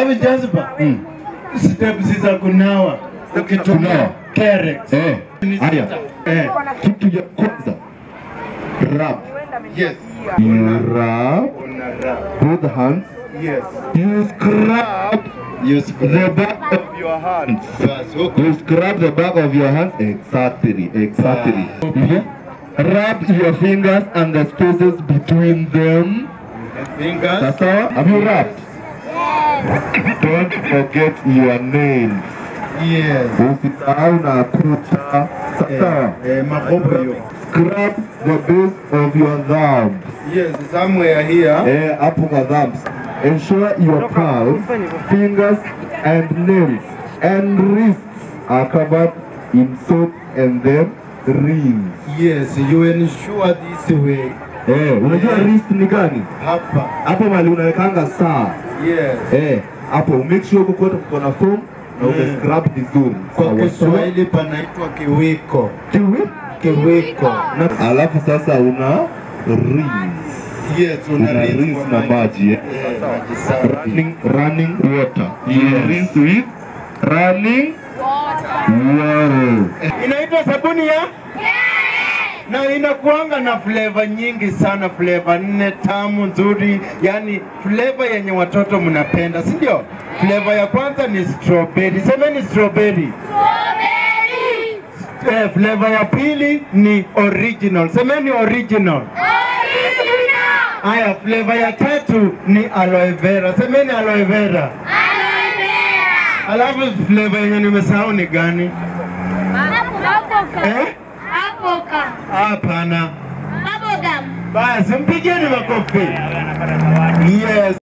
Alafu jazba Mm. steps za kunawa ukitumia Kunawa. Carex. Eh, haya. Eh, Kitu ya kwanza. Rub. yes. You rub Una rub. both hands. Yes. You scrub You the scrub. back of your hands. Bas, huko. You scrub the back of your hands. Exactly, exactly. Ah. Mhm. Rub your fingers and the spaces between them. Fingers. Sasa, have you rubbed? Don't forget your nails. Yes. Usisahau na kucha. Sasa, Eh, makopo hiyo. scrub the base of your thumbs. Yes, somewhere here. Eh, hapo kwa thumbs. Ensure your palms, fingers and nails and wrists are covered in soap and then rinse. Yes, you ensure this way. Eh, unajua Eh. wrist ni gani? Hapa. Hapo mali unawekanga saa. Yes. Eh, hapo make sure uko kote kuko na foam na Mm. umescrub vizuri. Kwa Sawa, sawa. Kiswahili panaitwa kiwiko. Kiwi? Kiwiko. Na alafu sasa una rinse. Yes, una Una rinse rinse kwa na maji. eh. Eh, maji safi. running running water. You Yes. rinse with running water. Inaitwa sabuni ya na inakuanga na flavor nyingi sana, flavor nne tamu nzuri, yani flavor yenye watoto mnapenda, si ndio? Flavor ya kwanza ni strawberry, semeni strawberry. Eh, flavor ya pili ni original, semeni original. Haya, flavor ya tatu ni aloe vera, semeni aloe vera. Alafu flavor yenye nimesahau ni gani? Eh? Hapana. Basi mpigeni makofi. Yes.